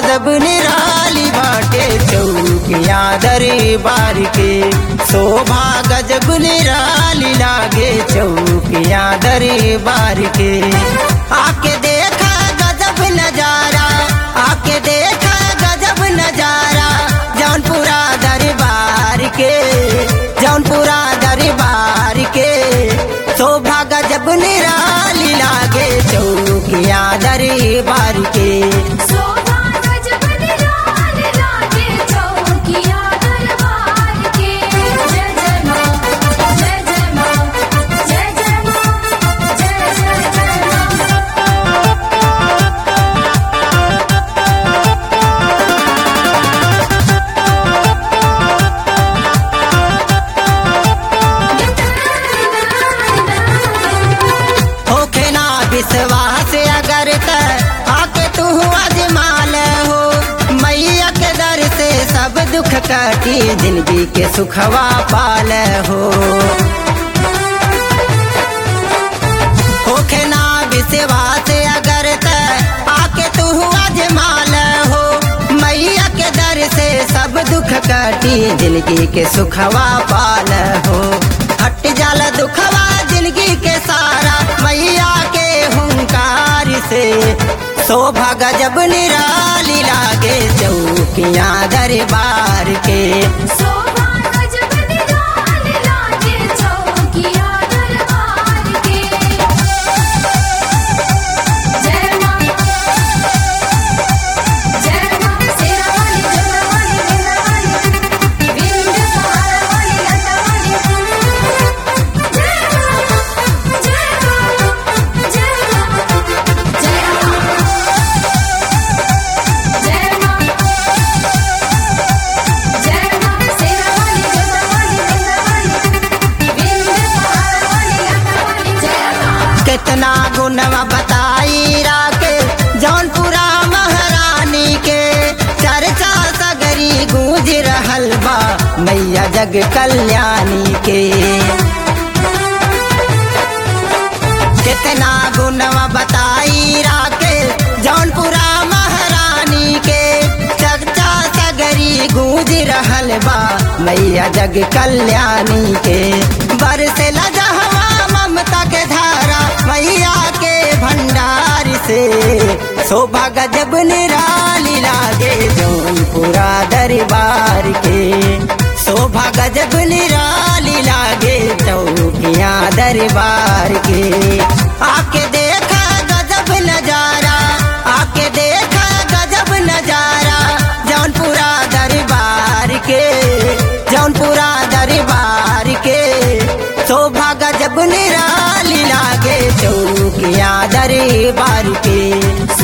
गजब निराली बाटे चौकिया दरबार के शोभा गजब निराली लागे चौकिया दरबार के आके देखा गजब नजारा आके देखा गजब नजारा जौनपुरा दरबार के जौनपुरा दरबार के शोभा गजब निराली लागे चौकिया दरबार के शोभा गजब निराली लागे चौकिया दरबार के जय जय मां जय जय मां जय जय मां जय जय जय मां होखे ना विश्वास अगर त आके तू अजमाल हो मैया के दर से सब दुख काटी जिंदगी के सुखवा पाल हो होखे ना विश्वास अगर त आके तू अजमाल हो मैया के दर से सब दुख काटी जिंदगी के सुखवा पाल हो हट जाला दुखवा जिंदगी के सारा मैया के हुंकार से शोभा गजब निराली लागे चौकिया दरबार के शोभा गजब निराली लागे चौकिया दरबार के जय मां जय मां शेरा वाली जोरा वाली मेरा वाली विंध्य पहाड़ वाली लता वाली जय मां जय मां जय मां जय मां जय मां जय मां शेरा वाली जोरा वाली मेरा वाली विंध्य पहाड़ वाली लता वाली जय मां कितना गुणवा बताई राके जौनपुरा महारानी के चर्चा सगरी गूंज रहल बा मैया जग कल्याणी के कितना गुणवा बताई राके जौनपुरा महारानी के चर्चा सगरी गूंज रहल बा मैया जग कल्याणी के बरसे लजहवा ममता के धारा मैया के भंडार से शोभा गजब निराली लागे जौनपुरा दरबार के शोभा गजब निराली लागे चौकिया दरबार के आके देखा गजब नजारा आके देखा गजब नजारा जौनपुरा दरबार के जौनपुरा दरबार के शोभा गजब निराली लागे चौकिया दरबार के